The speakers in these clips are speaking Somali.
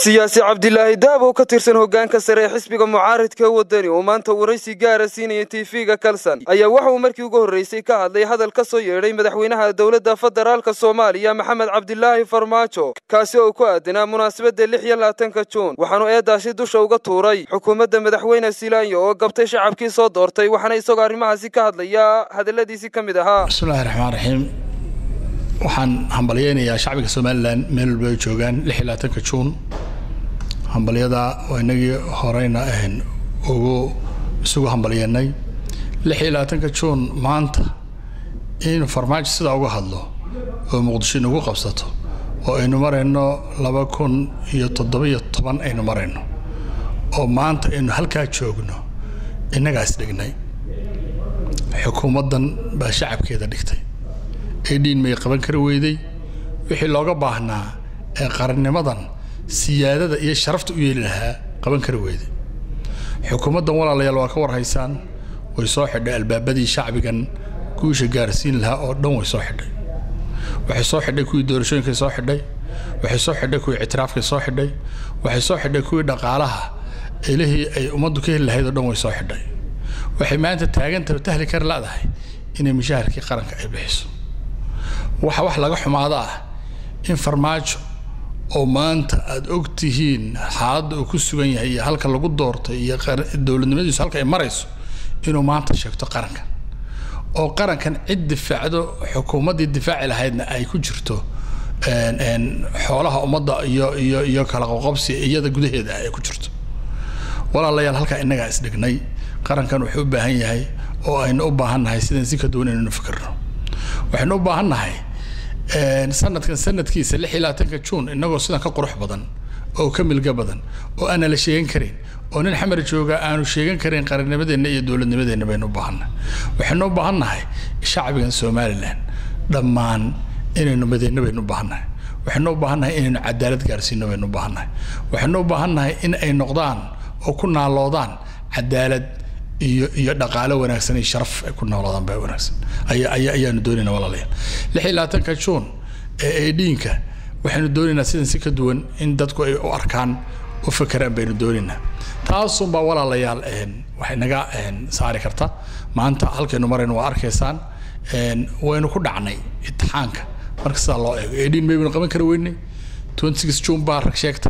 siyaasi cabdilaahi daab oo ka tirsan hoggaanka sare ee xisbiga mucaaridka wadani oo maanta waraysi gaara siinaya tv-ga kalsan ayaa waxa uu markii ugu horreysay ka hadlay hadal ka soo yeedhay madaxweynaha dowladda federaalka soomaaliya maxamed cabdilaahi farmaajo kaasi oo ku aadanaa munaasabadda lix iyo labaatanka juun waxaanu eedaasi dusha uga tuuray xukuumadda madaxweyne silaanyo oo gabtay shacabkii soo doortay waxaana isagoo arrimahaasi ka hadlayaa hadalladiisii ka mid ahaa bismillahi raxmaan raxiim waxaan hambalyeynayaa shacbiga somalilan meel walba ay joogaan lix iyo labaatanka juun hambalyada waa inagii horeyna ahayn ugu isugu hambalyeennay lix iyo labaatanka juun maanta in farmaajo sidaa uga hadlo oo muqdisho inagu qabsato oo aynu marayno laba kun iyo toddobiyo toban aynu marayno oo maanta aynu halkaa joogno innagaas dhignay xukuumaddan baa shacabkeeda dhigtay edhiin may qaban kari weyday wixii looga baahnaa ee qarannimadan siyaadada iyo sharafta u yeeli lahaa qaban kari weyday xukuumaddan walaalayaal waa ka warhaysaan way soo xidhay albaabadii shacbigan guusha gaarsiin lahaa oo dhan way soo xidhay waxay soo xidhay kuwii doorashooyinkay soo xidhay waxay soo xidhay kuwii ictiraafkay soo xidhay waxay soo xidhay kuwii dhaqaalaha ilihii ay ummaddu ka heli lahayd oo dhan way soo xidhay waxay maanta taagantaba tahli kari ladahay inay mushaharkii qaranka ay bixiso waxa wax laga xumaada ah in farmaajo oo maanta aada og tihiin xaaladda uu ku sugan yahay iyo halka lagu doortay iyo dowladnimadiisu halka ay marayso inuu maanta sheegto qarankan oo qarankan cid difaacdo xukuumaddii difaaci lahaydna ay ku jirto xoolaha ummadda iyo iyo iyo kala qoqobsi iyada gudaheeda ay ku jirto walaalayaal halkaa innagaa isdhignay qarankan wuxuu u baahan yahay oo aynu u baahan nahay sidan si ka duwan inaynu fikirno waxaynu u baahan nahay sanadkan sanadkiisa lix iyo labaatanka juun innagoo sidan ka qurux badan oo ka milga badan oo aanna la sheegan karin oo nin xamar jooga aanu sheegan karin qarannimadeenna iyo dowladnimadeenna baynu u baahannahay waxaynu u baahan nahay shacbigan somalilan dhammaan inaynu madeyno baynu u baahannahay waxaynu u baahan nahay inaynu cadaalad gaarsiino baynu u baahannahay waxaynu u baahan nahay in ay noqdaan oo ku naaloodaan cadaalad iyo iyo dhaqaalo wanaagsan iyo sharaf ay ku noolaadaan baa wanaagsan ayaa ayaa ayaanu doonaynaa walaalayaal lix iyo labaatanka juun ee eedhiinka waxaynu doonaynaa sidan si ka duwan in dadku ay u arkaan u fakeraan baynu doonaynaa taasunbaa walaalayaal waxay naga saari karta maanta halkaynu marayno waa arkaysaan waynu ku dhacnay imtixaanka marka sidaa loo eego eedhiin maybaynu qaban kari weynay twenty six juun baa rag sheegtay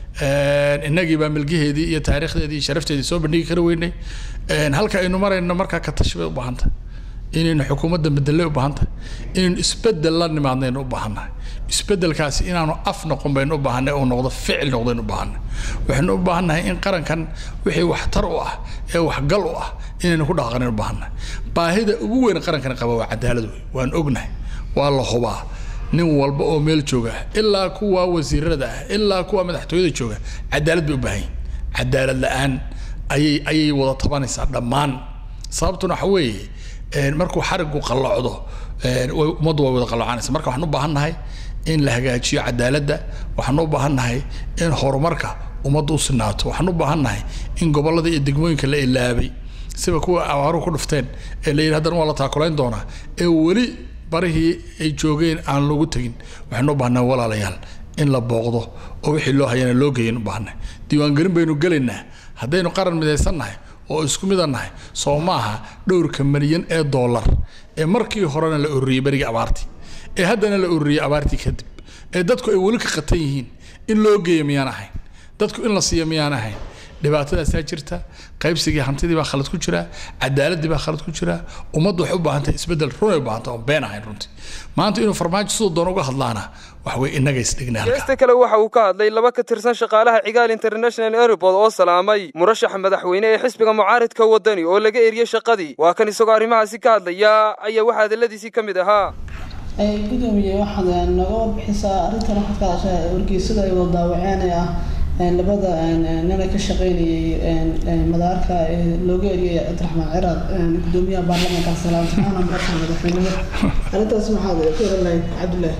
innagii baa milgaheedii iyo taariikhdeedii iyo sharafteedii soo bandhigi kari weynay halka aynu marayno markaa ka tashi bay u baahan tahay inaynu xukuumadda bedelay u baahan tahay inaynu isbedel la nimaadnaynu u baahannahay isbedelkaasi inaanu af noqon baynu u baahanay uu noqdo ficil noqdaynu u baahanay waxaynu u baahannahay in qarankan wixii waxtar u ah ee waxgal u ah inaynu ku dhaqaqanaynu u baahannahay baahida ugu weyn qarankan qaba waa cadaalad wey waan ognahay waa la hubaa nin walba oo meel jooga ilaa kuwa wasiirada ah ilaa kuwa madaxtooyada jooga cadaalad bay u baahan yihin cadaalad la-aan ayay ayay wada tabanaysaa dhammaan sababtuna waxa weeye markuu xarigu qallocdo ummaddu way wada qallocanaysa marka waxaan u baahan nahay in la hagaajiyo cadaaladda waxaan u baahan nahay in horumarka ummaddu u sinaato waxaan u baahan nahay in gobollada iyo degmooyinka la ilaabay siba kuwa abaaruhu ku dhufteen ee la yidhi haddana waa la taakulayn doonaa ee weli barihii ay joogeen aan lagu tegin waxaynu u baahnaa walaalayaal in la booqdo oo wixii loo hayana loo geeyan u baahnay diiwaangelin baynu gelaynaa haddaynu qaran midaysannahay oo isku midannahay soo maaha dhowrka milyan ee dollar ee markii horena la ururiyey berigii abaartii ee haddana la ururiyey abaartii kadib ee dadku ay weli ka qatan yihiin in loo geeya miyaan ahayn dadku in la siiya miyaan ahayn dhibaatadaasaa jirta qaybsigii hantidii baa khalad ku jira cadaaladii baa khalad ku jira ummaddu waxay u baahan tahay isbeddel runay u baahan tahay oon been ahayn runtii maanta inuu farmaajo siduu doon uga hadlaana wax wey innaga isdhignay geesta kale waxa uu ka hadlay laba ka tirsan shaqaalaha cigaal international airport oo salaamay murashaxa madaxweyne ee xisbiga mucaaridka wadani oo laga eriyey shaqadii waa kan isagoo arrimahaasi ka hadlaya ayaa waxaa hadalladiisii ka mid ahaa gudoomiye waxaad naga warbixisaa arrintan waxaad ka hadashaa wargeysada ay wada daawaceen ee ah labada nina ka shaqeynayay madaarka looga eriyay cabdiraxmaan ciraad gudoomiyaha baarlamaanka salaamtaana madaxa madaxweynimo arrintaas maxaad ka oran lahayd cabdullaahi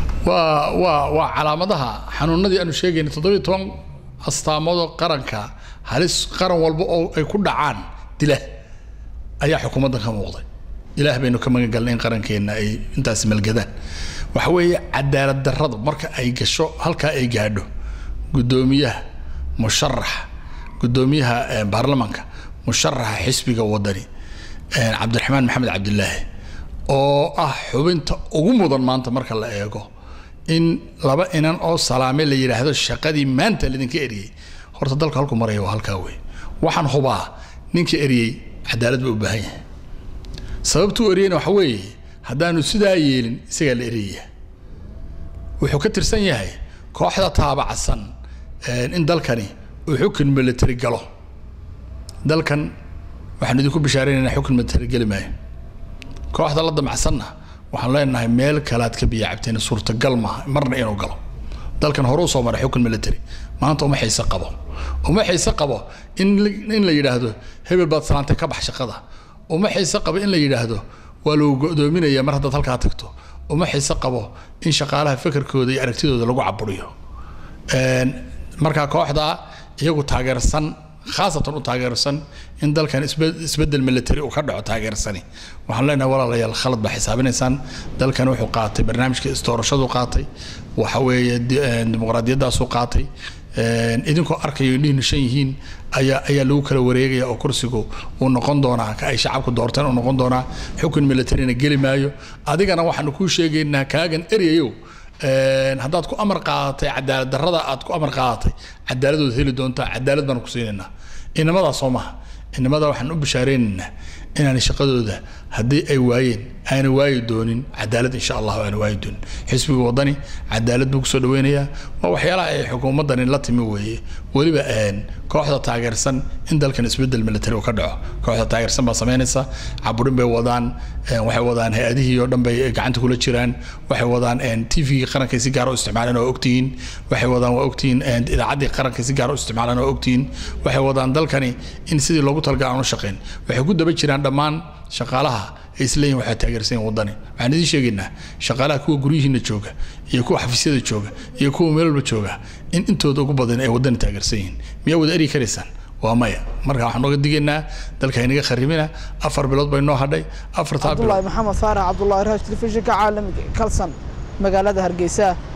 waa waa waa calaamadaha xanuunadii aanu sheegaynay toddobiyo toban astaamoodoo qaranka halis qaran walba oo ay ku dhacaan dila ayaa xukuumaddan ka muuqday ilaah baynu ka magan galnay in qarankeenna ay intaas malgadaan waxa weeye cadaalad darradu marka ay gasho halkaa ay gaadho guddoomiyaha musharaxa guddoomiyaha baarlamanka musharaxa xisbiga wadani cabdiraxmaan maxamed cabdilaahi oo ah xubinta ugu mudan maanta marka la eego in laba inan oo salaame la yidhaahdo shaqadii maanta laydinka eriyey horta dalka halku maraya waa halkaa wey waxaan hubaa ninka eriyey cadaalad buu u baahan yahay sababtuu eriyeyna waxa weeye haddaanu sidaa yeelin isagaa la eriyaya wuxuu ka tirsan yahay kooxda taabacsan in dalkani uu xukun military galo dalkan waxaan idinku bishaaraynaynaa xukun military geli maayo kooxda la damacsanna waxaan leenahay meel kalaad ka biya cabteen suurtagal maaha marna inuu galo dalkan hore usoo maray xukun military maanta uma xiise qabo uma xiise qabo in in la yidhaahdo hebel baad salaantay ka bax shaqada uma xiise qabo in la yidhaahdo waa lagu go'doominaya mar haddaad halkaa tagto uma xiise qabo in shaqaalaha fekerkooda iyo aragtidooda lagu caburiyo markaa kooxda iyagu taageersan khaasatan u taageersan in dalkan isbedel military uu ka dhaco taageersani waxaan leenahay walaalayaal khalad baa xisaabinaysaan dalkan wuxuu qaatay barnaamijka isdoorashadu qaatay waxa weeye dimuqraadiyaddaasuu qaatay idinkoo arkayo indhihiina shan yihiin ayaa ayaa lagu kala wareegaya oo kursigu uu noqon doonaa ka ay shacabku doorteen uu noqon doonaa xukun militarina geli maayo adigana waxaanu kuu sheegaynaa kaagan eryayow haddaad ku amar qaadatay cadaalad darrada aad ku amar qaadatay cadaaladooda heli doontaa cadaalad baanu ku siinaynaa inamadaa soo maha inamada waxaan u bishaareynayna inaan shaqadooda haddii ay waayeen aana waayi doonin cadaalad insha allah aana waayi doonin xisbiga wadani cadaalad buu kusoo dhaweynayaa waa waxyaalaha ay xukuumaddani la timi weeye weliba kooxda taageersan in dalkan isbedel military uu ka dhaco kooxda taageersan baa samaynaysa caburin bay wadaan waxay wadaan hay-adihii oo dhan bay gacanta kula jiraan waxay wadaan tvgii qarankay si gaar u isticmaaleen oo ogtihiin waxay wadaan waa ogtihiin idaacaddii qarankay si gaar u isticmaaleen oo ogtihiin waxay wadaan dalkani in sidii loogu talagal aan u shaqayn waxay ku daba jiraan dhammaan shaqaalaha ay isleeyihin waxaa taageersan yihin waddani waxaan idiin sheegaynaa shaqaalaha kuwa guryihiina jooga iyo kuwa xafiisyada jooga iyo kuwa meel walba jooga in intooda ugu badan ay waddani taageersan yihiin miyaa wada eri karaysaan waa maya marka waxaan nooga digaynaa dalka inaga kharibina afar bilood bay noo hadhay afartaa bilood cabdulaahi maxamed faarax cabdulaahi raash telefishinka caalamiga kalsan magaalada hargeysa